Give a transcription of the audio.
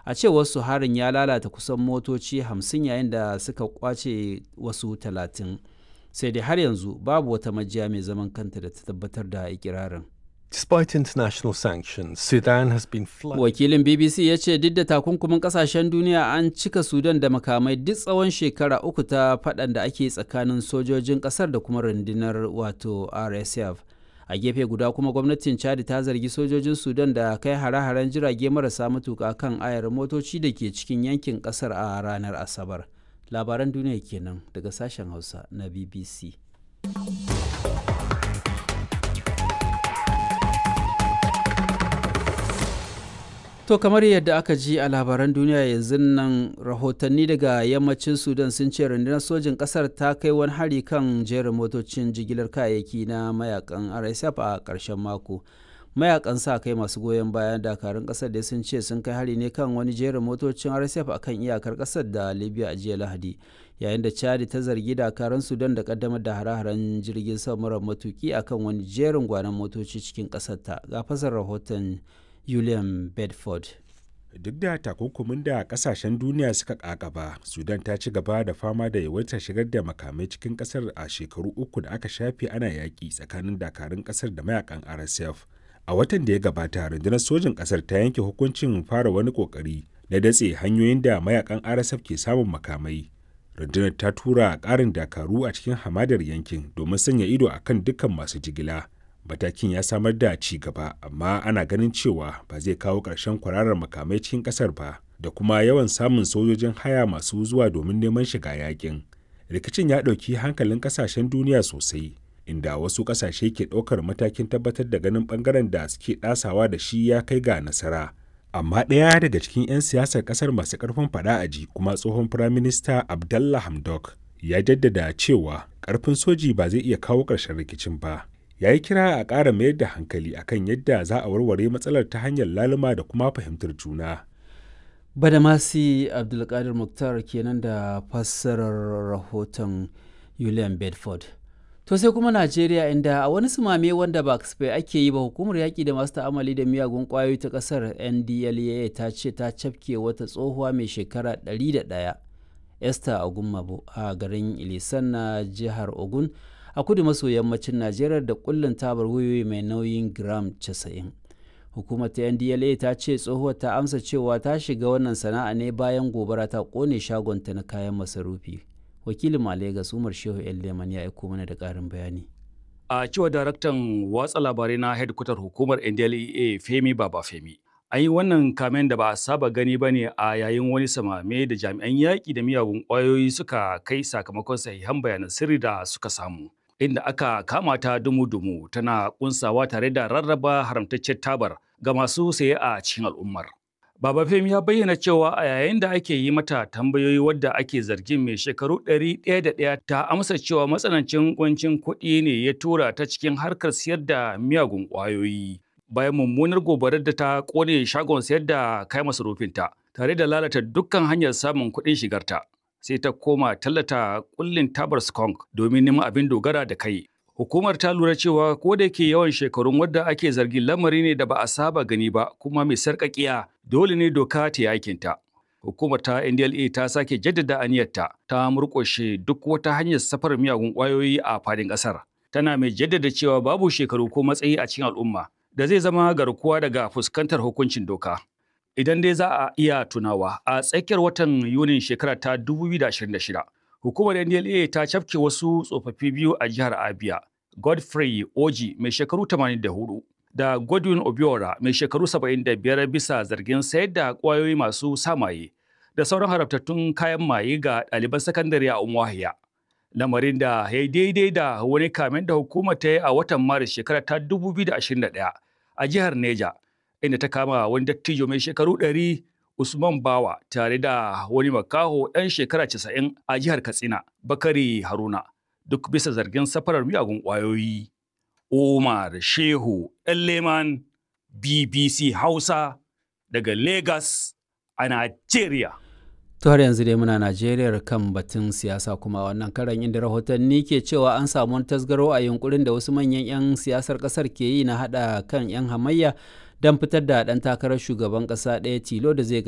a cewar su harin ya lalata kusan motoci 50 yayin da suka kwace wasu 30 sai dai har yanzu babu wata majiya mai zaman kanta da ta tabbatar da ikirarin Despite international sanctions, Sudan has been flooded. wakilin bbc ya ce duk da takunkumin kasashen duniya an cika sudan da makamai duk tsawon shekara uku ta faɗan da ake tsakanin sojojin ƙasar da kuma rundunar wato rsf a gefe guda kuma gwamnatin chad ta zargi sojojin sudan da kai hare-haren jirage marasa matuka kan ayar motoci da ke cikin yankin ƙasar a ranar asabar labaran duniya kenan daga sashen hausa na bbc To kamar yadda aka ji a labaran duniya yanzu nan rahotanni daga yammacin Sudan sun ce rundunar sojin kasar ta kai wani hari kan jerin motocin jigilar kayayyaki na mayakan RSF a ƙarshen mako. Mayakan sa kai masu goyon bayan dakarun kasar da sun ce sun kai hari ne kan wani jerin motocin RSF a kan iyakar kasar da Libya a jiya Lahadi. Yayin da Chad ta zargi dakarun Sudan da kaddamar da hare-haren jirgin sama matuki akan wani jerin gwanon motoci cikin kasar ta. Ga fasar rahoton Julian Bedford. Duk da takunkumin da kasashen duniya suka kakaba, Sudan ta ci gaba da fama da yawaitar shigar da makamai cikin kasar a shekaru uku da aka shafe ana yaƙi tsakanin dakarun kasar da mayakan RSF. A watan da ya gabata, rundunar sojin kasar ta yanke hukuncin fara wani kokari na datse hanyoyin da mayakan RSF ke samun makamai. Rundunar ta tura ƙarin dakaru a cikin hamadar yankin domin sanya ido akan dukkan masu jigila. matakin ya samar da ci gaba amma ana ganin cewa ba zai kawo ƙarshen kwararar makamai cikin ƙasar ba da kuma yawan samun sojojin haya masu zuwa domin neman shiga yakin rikicin ya ɗauki hankalin ƙasashen duniya sosai inda wasu ƙasashe ke ɗaukar matakin tabbatar da ganin ɓangaren da suke ɗasawa da shi ya kai ga nasara amma ɗaya daga cikin 'yan siyasar ƙasar masu ƙarfin faɗa a ji kuma tsohon firaminista abdallah hamdok ya jaddada cewa ƙarfin soji ba zai iya kawo ƙarshen rikicin ba ya yi kira a ƙara mayar da hankali akan yadda za a warware matsalar ta hanyar laluma da kuma fahimtar juna. Badamasi Abdulkadir Muktar kenan da fassarar rahoton Julian Bedford. To sai kuma Najeriya inda a wani sumame wanda ba kasafai ake yi ba hukumar yaƙi da masu ta'amali da miyagun ƙwayoyi ta ƙasar NDLEA ta ce ta cafke wata tsohuwa mai shekara 101 Esther Ogunmabo a garin Ilisan na jihar Ogun. a kudu maso yammacin najeriya da kullun tabar wuyoyi mai nauyin gram 90 hukumar ta ndla ta ce tsohuwar ta amsa cewa ta shiga wannan sana'a ne bayan gobara ta kone shagonta na kayan masarufi wakilin Legas umar shehu el leman ya aiko mana da karin bayani a cewa daraktan watsa labarai na hedkwatar hukumar ndlea femi baba femi an yi wannan kamen da ba a saba gani ba ne a yayin wani samame da jami'an yaƙi da miyagun ƙwayoyi suka kai sakamakon sahihan bayanan sirri da suka samu inda aka kama ta dumu-dumu tana kunsawa tare da rarraba haramtaccen tabar ga masu saye a cikin al'ummar. Baba Femi ya bayyana cewa a yayin da ake yi mata tambayoyi wadda ake zargin mai shekaru ɗari ɗaya da ɗaya ta amsa cewa matsanancin kuncin kuɗi ne ya tura ta cikin harkar siyar da miyagun ƙwayoyi. Bayan mummunar gobarar da ta ƙone shagon sayar da kayan masarufinta tare da lalata dukkan hanyar samun kuɗin shigarta. sai ta koma tallata kullin tabar skunk domin neman abin dogara da kai. Hukumar ta lura cewa ko da yake yawan shekarun wadda ake zargin lamari ne da ba a saba gani ba kuma mai sarƙaƙiya dole ne doka ta yi aikinta. Hukumar ta NDLA ta sake jaddada aniyarta ta murƙushe duk wata hanyar safar miyagun ƙwayoyi a fadin ƙasar. Tana mai jaddada cewa babu shekaru ko matsayi a cikin al'umma da zai zama garkuwa daga fuskantar hukuncin doka. idan dai za a iya tunawa a tsakiyar watan yunin shekara ta 2026 hukumar ndla ta cafke wasu tsofaffi biyu a jihar abia godfrey oji mai shekaru 84 da godwin obiora mai shekaru 75 bisa zargin sayar da kwayoyi masu samaye da sauran harabtattun kayan maye ga ɗaliban sakandare a umuahia lamarin da ya yi daidai da wani kamen da hukumar ta yi a watan maris shekara ta 2021 a jihar neja inda ta kama wani dattijo mai shekaru ɗari Usman Bawa tare da wani makaho ɗan shekara casa'in a jihar Katsina, Bakari Haruna, duk bisa zargin safarar miyagun ƙwayoyi. Umar Shehu Leman BBC Hausa daga Lagos a Najeriya. To har yanzu dai muna Najeriya kan batun siyasa kuma wannan karan inda rahotanni ke cewa an samu tasgaro a yunkurin da wasu manyan 'yan siyasar kasar ke yi na hada kan 'yan hamayya don fitar da ɗan takarar shugaban ƙasa ɗaya tilo da zai